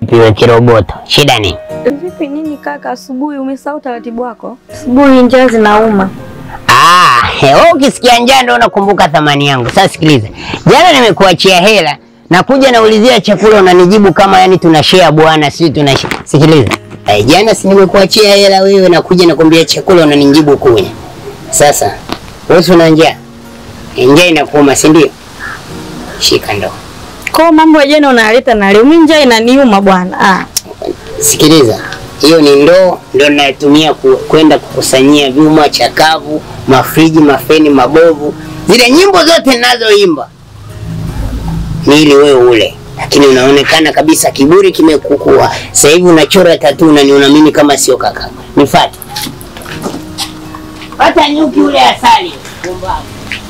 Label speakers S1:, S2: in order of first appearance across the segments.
S1: Vipi we kiroboto, shida nini?
S2: Vipi nini kaka, asubuhi umesahau utaratibu wako?
S3: Asubuhi njaa zinauma.
S1: Ah, he, wewe ukisikia njaa ndio unakumbuka thamani yangu. Sasa sikiliza, jana nimekuachia hela na kuja naulizia chakula unanijibu kama yani tuna share bwana, si tuna share. Sikiliza, eh, jana si nimekuachia hela wewe na kuja nakwambia chakula unanijibu kunya. Sasa wewe si una njaa, Eh, njaa inakuuma si ndio? Shika ndoo.
S3: Kwa mambo ya jana unaleta na leo mimi njaa inaniuma bwana. Ah.
S1: Sikiliza, hiyo ni ndoo ndio ninayotumia ku- kwenda kukusanyia vyuma chakavu, mafriji, mafeni mabovu, zile nyimbo zote ninazoimba ni ili wewe ule, lakini unaonekana kabisa kiburi kimekukua. Sasa hivi unachora tatu na niona mimi kama sio kaka. Nifuate. Pata nyuki ule asali. Pumbavu.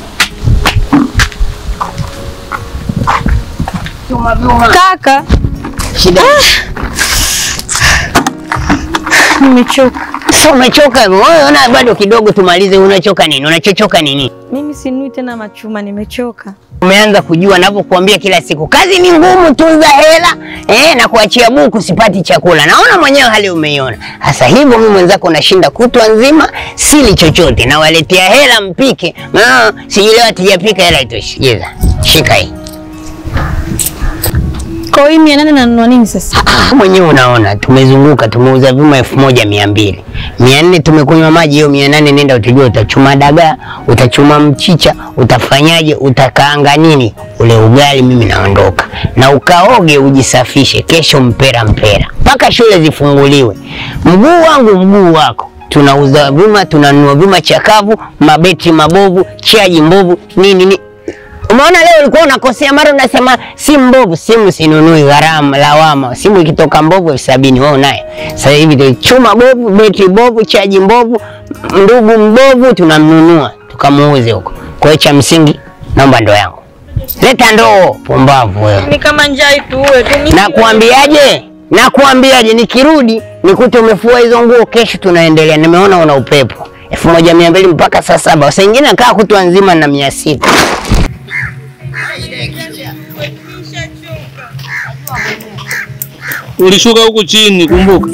S1: Vyuma vyuma.
S3: Kaka,
S1: Shida.
S3: nimechoka.
S1: Sasa umechoka hivyo? Wewe ona bado kidogo tumalize. Unachoka nini? Unachochoka nini?
S2: Mimi sinui tena machuma, nimechoka.
S1: Umeanza kujua navyokuambia kila siku, kazi ni ngumu, tunza hela eh, na kuachia buku sipati chakula. Naona mwenyewe hali umeiona. Sasa hivyo mimi mwenzako nashinda kutwa nzima sili chochote, nawaletea hela mpike. Ah, sijui leo hatujapika hela itoshi. Jeza, shika hii.
S3: Kwa hiyo mia nane nanunua nini sasa?
S1: Ah, mwenyewe unaona tumezunguka, tumeuza vyuma elfu moja mia mbili mia nne tumekunywa maji, hiyo mia nane nenda utajua, utachuma dagaa, utachuma mchicha, utafanyaje, utakaanga nini ule ugali. Mimi naondoka na ukaoge, ujisafishe, kesho mpera mpera mpaka shule zifunguliwe. Mguu wangu mguu wako, tunauza vyuma, tunanunua vyuma chakavu, mabeti mabovu, chaji mbovu, nini nini Umeona leo ulikuwa unakosea, mara unasema simu mbovu, simu sinunui, gharama lawama. Simu ikitoka mbovu elfu sabini wewe unayo. Sasa hivi tu chuma bovu, betri bovu, chaji mbovu, ndugu mbovu, tunamnunua tukamuuze huko. Kwa hiyo cha msingi, naomba ndoo yangu, leta ndoo. Pumbavu wewe.
S3: Ni kama njaa ituue tu. mimi-
S1: Nakuambiaje? Nakuambiaje? Nikirudi nikute umefua hizo nguo, kesho tunaendelea. Nimeona una upepo elfu moja mia mbili mpaka saa saba. Saa ingine nakaa kutwa nzima na mia sita.
S4: Ulishuka huku chini, kumbuka.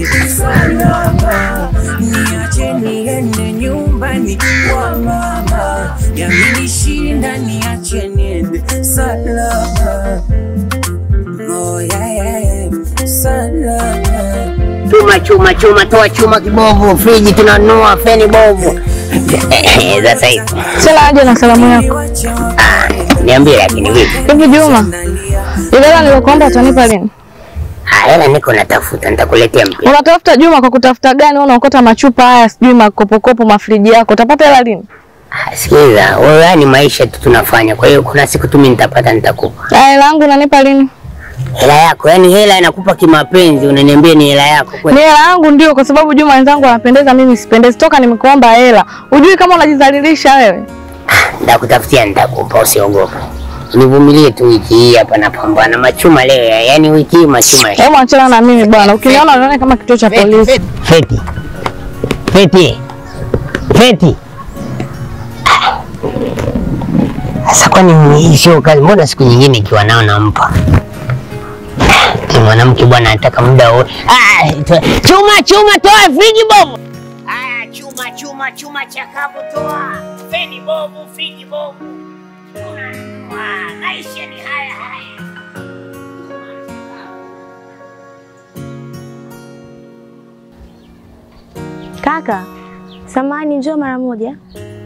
S5: niache niende nyumbani kwa mama, yamenishinda niache niende salama. Oh, yeah, yeah, yeah. Salama.
S1: chuma chuma chuma, toa chuma kibovu, friji tunanunua, feni bovu. Sasa hivi
S3: Sala aje na salamu yako.
S1: ah, niambie, lakini vipi?
S3: Hivi Juma, ile hela niliyokuomba utanipa lini?
S1: Ah, hela niko natafuta, nitakuletea mpya.
S3: Unatafuta Juma kwa kutafuta gani? Wewe unaokota machupa haya, sijui makopokopo, mafriji yako. Utapata hela lini?
S1: Ah, Sikiliza wewe, haya ni maisha tu tunafanya, kwa hiyo kuna siku tu mimi nitapata, nitakupa
S3: Na hela yangu unanipa lini?
S1: hela yako. Yani hela inakupa kimapenzi, unaniambia ni hela yako
S3: Ni
S1: kweli?
S3: hela yangu ndio, kwa sababu Juma wenzangu wanapendeza, mimi sipendezi. Toka nimekuomba hela, ujui kama unajidhalilisha wewe.
S1: Nitakutafutia, nitakupa, usiogope. Nivumilie tu wiki hii hapa, napambana machuma leo, yani wiki hii machuma
S3: Hebu achana na mimi bwana, ukiniona unaona kama kituo cha polisi.
S1: Feti. Feti. Feti. Ah. Sasa kwani hii sio kazi? Mbona siku nyingine ikiwa nao nampa? Ni mwanamke bwana anataka muda wote. Ah, to- chuma chuma toa friji bovu. Aya, chuma chuma chuma chakavu toa. Feni bovu, friji bovu. Unanunua. Maisha ni haya haya.
S2: Kaka, samani, njoo mara moja.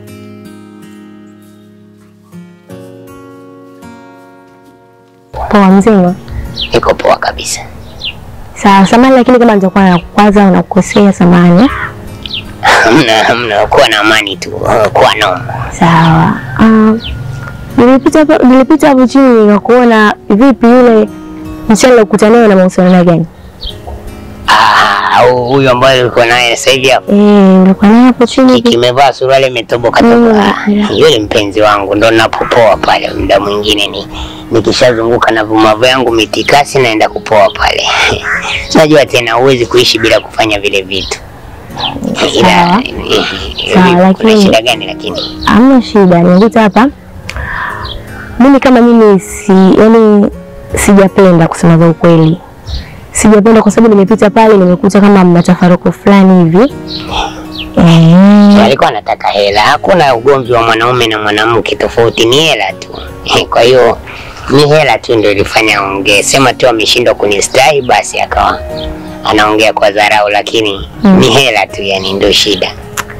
S2: Poa mzima.
S1: Niko poa kabisa.
S2: Sawa, samani, lakini kama nitakuwa na kwanza unakukosea, samani.
S1: Hamna, hamna, kuwa na amani tu, kuwa noma.
S2: Sawa. Um, nilipita hapo- nilipita hapo chini nikakuona vipi yule msichana ulikutana naye na mahusiano naye gani?
S1: Ah, hu- huyu ambaye uko naye sasa hivi hapo
S2: Eh, ulikuwa naye hapo chini.
S1: kimevaa suruali imetoboka
S2: Mm,
S1: toboka. Ah,
S2: yeah.
S1: Yule mpenzi wangu ndo napopoa pale, muda mwingine ni nikishazunguka na vuma vyangu mitikasi naenda kupoa pale. Najua tena huwezi kuishi bila kufanya vile vitu. Ila
S2: Sawa.
S1: eh, eh,
S2: Sawa,
S1: vipi, kuna
S2: lakini-
S1: shida gani lakini?
S2: Hamna shida, nilipita hapa. Mimi kama mimi si yani sijapenda kusema za ukweli. sijapenda kwa sababu nimepita pale nimekuta kama mna tafaruku fulani hivi eh,
S1: alikuwa anataka hela. Hakuna ugomvi wa mwanaume na mwanamke, tofauti ni hela tu. Kwa hiyo ni hela tu ndio ilifanya aongee. Sema tu ameshindwa kunistahi, basi akawa anaongea kwa dharau, lakini
S2: Mm.
S1: ni hela tu, yani ndio shida.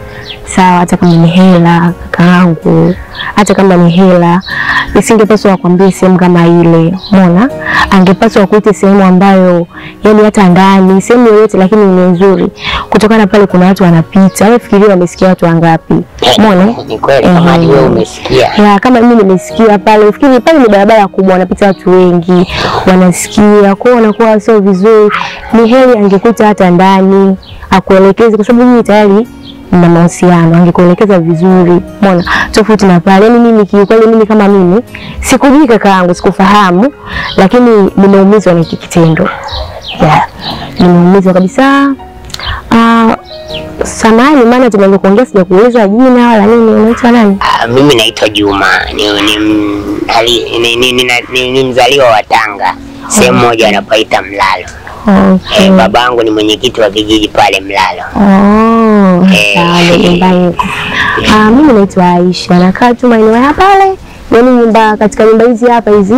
S2: sawa, hata kama ni hela kakaangu, hata kama ni hela, nisingepaswa akwambie sehemu kama ile. Umeona, angepaswa akuite sehemu ambayo yani hata ndani, sehemu yoyote, lakini ni nzuri. Kutokana pale kuna watu wanapita, wewe fikiria wamesikia watu wangapi? Umeona?
S1: Ni kweli kama hadi wewe umesikia.
S2: ya kama mimi nimesikia pale, fikiri pale ni barabara kubwa, wanapita watu wengi, wanasikia kwao, wanakuwa sio vizuri. Ni heri angekuita hata ndani akuelekeze, kwa sababu mimi tayari na mahusiano, angekuelekeza vizuri, umeona, tofauti na pale. Yani mimi kiukweli, mimi kama mimi sikujui kaka yangu, sikufahamu, lakini nimeumizwa na hiki kitendo yeah. Nimeumizwa kabisa. Ah, samahani, maana tumeanza kuongea, sijakuuliza jina wala nini. Unaitwa nani?
S1: Ah, mimi naitwa Juma ni, ni, m- ali- ni, ni, ni, ni, ni mzaliwa wa Tanga, sehemu moja wanapaita Mlalo.
S2: Okay.
S1: Eh, babangu ni mwenyekiti wa kijiji pale Mlalo.
S2: Oh,
S1: Eh.
S2: sawa, ndo nyumbani huko. Ah, mimi naitwa Aisha, nakaa tu maeneo ya pale, yaani nyumba katika nyumba hizi hapa hizi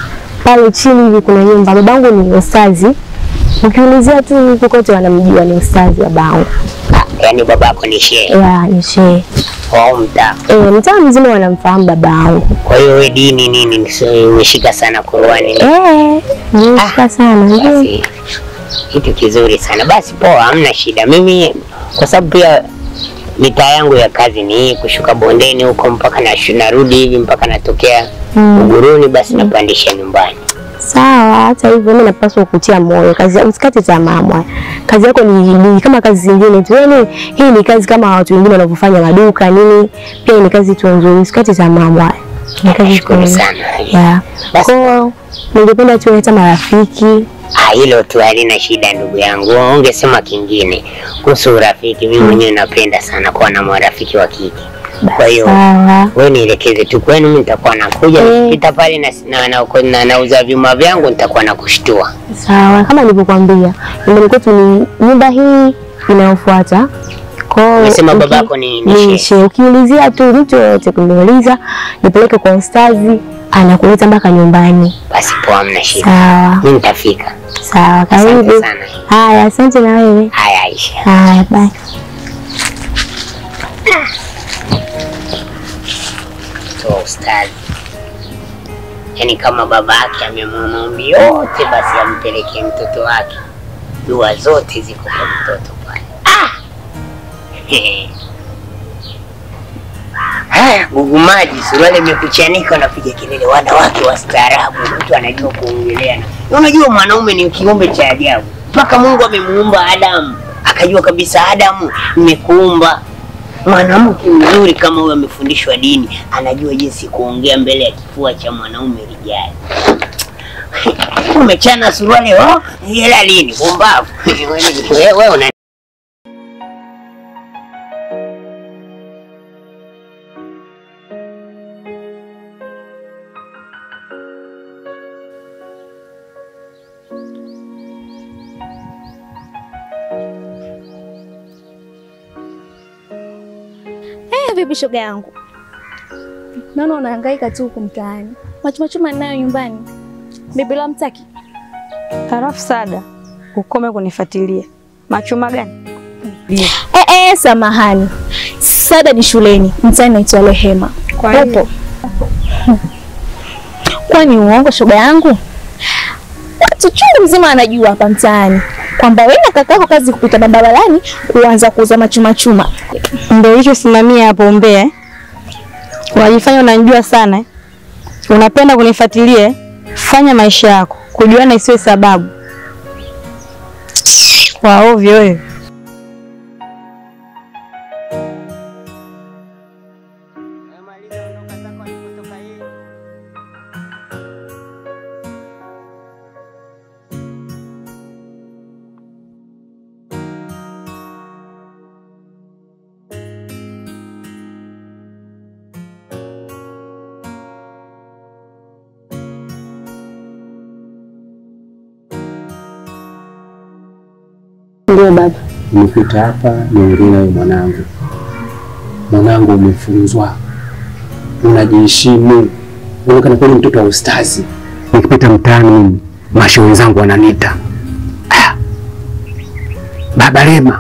S2: pale chini hivi kuna nyumba. Babangu ni ustazi, ukiulizia tu huku kote wanamjua ni ustazi babangu.
S1: Ah, yaani babako ni shehe
S2: Ya, ni shehe.
S1: wa mtaa.
S2: Eh, mtaa mzima wanamfahamu babangu.
S1: Kwa hiyo wewe dini nini so, umeshika sana Qur'ani.
S2: Eh, nimeshika sana. ndio.
S1: Basi kitu kizuri sana. Basi poa, hamna shida. Mimi kwa sababu pia mitaa yangu ya kazi ni hii, kushuka bondeni huko mpaka na narudi hivi mpaka natokea
S2: Mm.
S1: Uguruni, basi napandisha nyumbani.
S2: Sawa, hata hivyo mimi napaswa kukutia moyo. Kazi yako usikate tamaa mwana. Kazi yako ni, ni kama kazi zingine tu. Yaani hii ni kazi kama watu wengine wanavyofanya maduka nini. Pia ni kazi tu nzuri. Usikate tamaa mwana. Ni kazi tu
S1: Nashukuru
S2: nzuri.
S1: sana.
S2: Yeah.
S1: Basi.
S2: Kwa ningependa tu hata marafiki.
S1: Ah, hilo tu halina shida ndugu yangu. Ungesema kingine kuhusu urafiki. Mimi mwenyewe napenda sana kuwa na marafiki wa kike. Kwa hiyo
S2: Sawa.
S1: wewe nielekeze tu kwenu, mimi nitakuwa nakuja
S2: Eh.
S1: nikipita pale na, na, na, na, nauza vyuma vyangu nitakuwa nakushtua.
S2: Sawa, kama nilivyokuambia, nyumbani kwetu ni nyumba hii inayofuata. Kwa hiyo
S1: Umesema
S2: uki-
S1: babako ni- ni
S2: ni
S1: shehe.
S2: shehe. Ukiulizia tu mtu yoyote kuniuliza, nipeleke kwa ustazi, anakuleta mpaka nyumbani.
S1: Basi poa, hamna shida.
S2: Sawa,
S1: Mimi nitafika.
S2: sawa,
S1: Asante
S2: karibu.
S1: sana.
S2: Haya, asante na wewe.
S1: Haya Aisha.
S2: Haya, bye.
S1: So ustadi. Yaani kama baba yake amemwona maombi yote basi ampelekee mtoto wake. Dua zote ziko kwa mtoto pale. Ah! Haya, gugu maji, suruali imekuchanika, unapiga kelele, wanawake wastaarabu, mtu anajua kuongelea. Na Unajua mwanaume ni kiumbe cha ajabu, mpaka Mungu amemuumba Adamu akajua kabisa, Adamu, nimekuumba mwanamke mzuri kama huyo, amefundishwa dini, anajua jinsi kuongea mbele ya kifua cha mwanaume rijali. Umechana suruali oh, hela lini? Pumbavu wewe, wewe una
S6: Eh, vipi shoga yangu? Naona unahangaika tu huku mtaani. Machumachuma ninayo nyumbani. Bibi la mtaki.
S7: Halafu Sada, ukome kunifuatilia. Machuma gani?
S6: Eh, eh, samahani. Sada ni shuleni. Mtaani naitwa Rehema.
S7: Kwa hiyo?
S6: Upo? Kwani uongo shoga yangu? Watu chungu mzima anajua hapa mtaani kwamba wewe na kakako kazi kupita barabarani kuanza kuuza machumachuma.
S7: Ndio hicho simamia hapo Mbeya. eh? Unajifanya unanijua sana. eh? Unapenda kunifuatilia. eh? Fanya maisha yako. Kujuana isiwe sababu. Kwa ovyo wewe.
S2: Ndio baba.
S8: Nimekuita hapa niongee nawe mwanangu. Mwanangu, umefunzwa, unajiheshimu, unaonekana kweli mtoto wa ustazi. Nikipita mtaani mimi masho wenzangu wananiita "Ah, Baba Lema,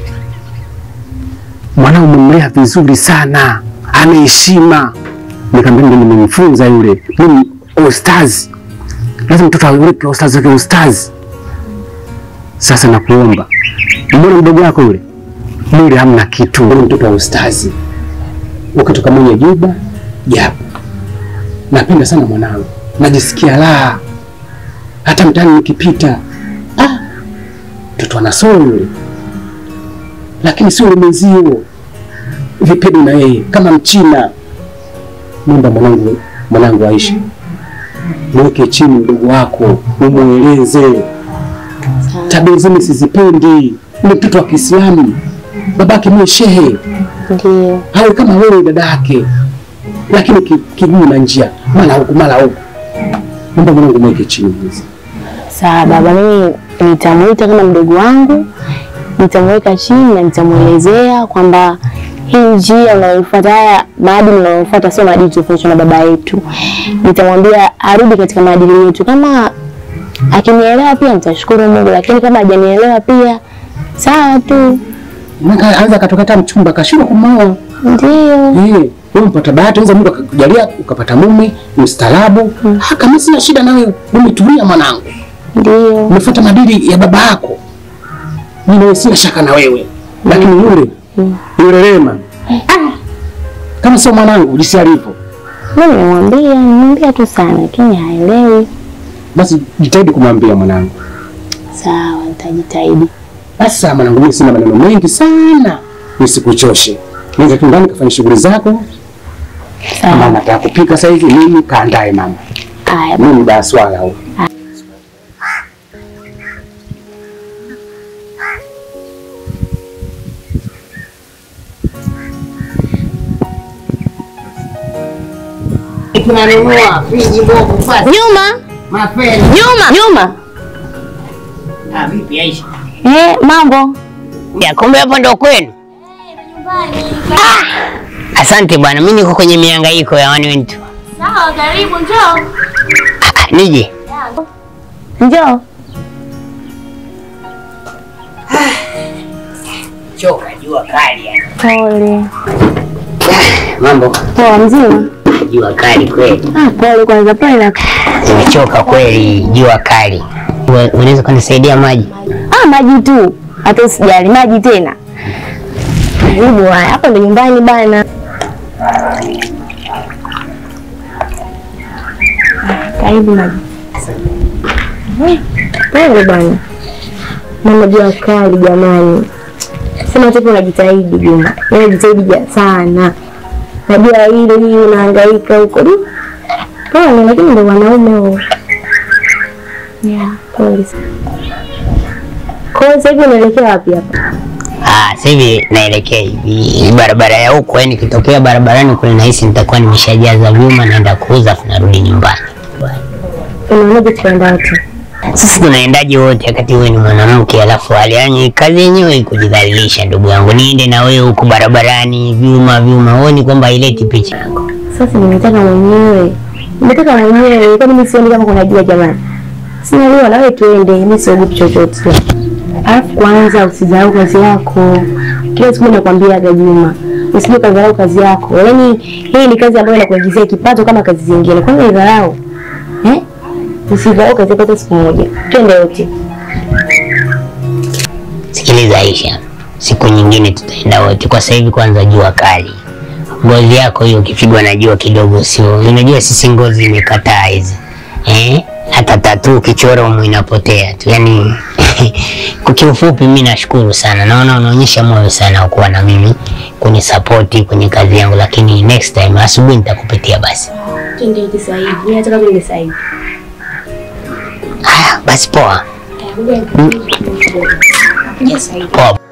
S8: mwanao umemlea vizuri sana, ana heshima. Nikamwambia ndio nimemfunza yule, mimi ustazi, lazima mtoto aweke ustazi wake ustazi. Sasa nakuomba, mbona mdogo wako yule yule hamna kitu, yule mtoto wa ustazi, ukitoka mwenye juba japo. Napenda sana mwanangu, najisikia raha hata mtaani nikipita, ah, mtoto ana soul yule, lakini sio yule mwenzio vipedo na yeye kama Mchina. Naomba mwanangu, mwanangu aishi, mweke chini mdogo wako, umweleze tabia zile sizipendi. Ni mtoto wa Kiislamu, babake mwe shehe,
S2: Ndio.
S8: hawe kama wewe dada yake, lakini ki- kiguu na njia mara huku mara huku. Naomba mwanangu mweke chini hizi.
S2: Sawa baba, mimi nitamuita kama mdogo wangu, nitamweka chini na nitamwelezea kwamba hii njia unayoifuata, haya maadili unayofuata sio maadili tofauti na baba yetu. Nitamwambia arudi katika maadili yetu. Kama akinielewa pia nitashukuru Mungu, lakini kama hajanielewa pia sawa tu.
S8: Maka anza katokata mchumba kashindwa kumwoa.
S2: Ndio.
S8: Eh, wewe mpata bahati, unaweza Mungu akakujalia ukapata mume mstaarabu. Ah, kama sina shida nawe, umetulia mwanangu.
S2: Ndio.
S8: Umefuata maadili ya baba yako. Mimi nawe sina shaka na wewe. Lakini yule yule Rema ah, kama sio mwanangu jinsi alivyo,
S2: Mimi nimemwambia, nimemwambia tu sana, lakini haelewi.
S8: basi jitahidi kumwambia mwanangu.
S2: Sawa, nitajitahidi.
S8: Basi sawa mwanangu, mimi sina maneno mengi sana, nisikuchoshe. Nenda tu ndani kafanya shughuli zako. Kama
S2: Sawa.
S8: nataka kupika sasa hivi, mimi kaandae mama.
S2: Haya,
S8: Mimi muda wa swala huu.
S1: Tunanunua friji mbovu kwanza.
S2: nyuma
S1: Mapeni.
S2: nyuma nyuma.
S1: Ah, vipi Aisha?
S2: Eh, mambo
S1: Ya, kumbe hapo ndo kwenu? Ah, asante bwana, mimi niko kwenye mihangaiko ya wani wentu.
S6: Sawa, karibu, njoo.
S1: Ah, ah, nije.
S2: njoo.
S1: Choka jua kali yani.
S2: Pole.
S1: Mambo
S2: Poa mzima?
S1: jua kali kweli.
S2: Ah, pole kwanza, pole na
S1: Nimechoka kweli, jua kali. Wa- Unaweza kunisaidia maji?
S2: ah, maji tu, hata usijali, maji tena. Karibu, haya hapo ndo nyumbani bana. Karibu maji. Eh, Pole bana, mama, jua kali jamani. Sema tu unajitahidi Juma, wewe unajitahidi ja- sana. Najua hili hii unahangaika huko du. Pole, lakini ndo wanaume huo. Yeah, pole sana. Kwa hiyo sasa hivi unaelekea wapi hapa?
S1: Ah, sasa hivi naelekea hivi barabara ya huko, yani nikitokea barabarani kule nahisi nitakuwa nimeshajaza vyuma, naenda kuuza afu narudi nyumbani.
S2: Unaonaje tukaenda wote?
S1: Sasa tunaendaje wote wakati wewe ni mwanamke, alafu hali yani kazi yenyewe kujidhalilisha, ndugu yangu. Niende na wewe huko barabarani, vyuma vyuma, huoni kwamba haileti picha yako?
S2: Sasa nimetaka mwenyewe, nimetaka mwenyewe, kwani mimi sioni kama kuna jua jamani. Sina leo na wewe tuende, mimi siogopi chochote. Alafu kwanza usidharau kazi yako. Kila siku nakwambiaga Juma, usije kadharau kazi yako. Yaani hii ni kazi ambayo inakuingizia kipato kama kazi zingine. Kwani unaidharau? Eh? Usidharau kazi yako hata siku moja. Twende wote.
S1: Sikiliza Aisha, siku nyingine tutaenda wote. Kwa sasa hivi kwanza jua kali, ngozi yako hiyo ukipigwa na jua kidogo sio, unajua sisi ngozi imekataa hizi eh? Hata tatu ukichora umu inapotea tu, yani kwa kiufupi, mimi nashukuru sana, naona unaonyesha moyo sana wa kuwa na mimi kunisapoti kwenye kazi yangu, lakini next time asubuhi nitakupitia basi.
S2: Twende wote sasa hivi. Mimi nataka twende sasa hivi.
S1: Haya basi, poa
S2: Kuja sasa hivi.
S1: poa.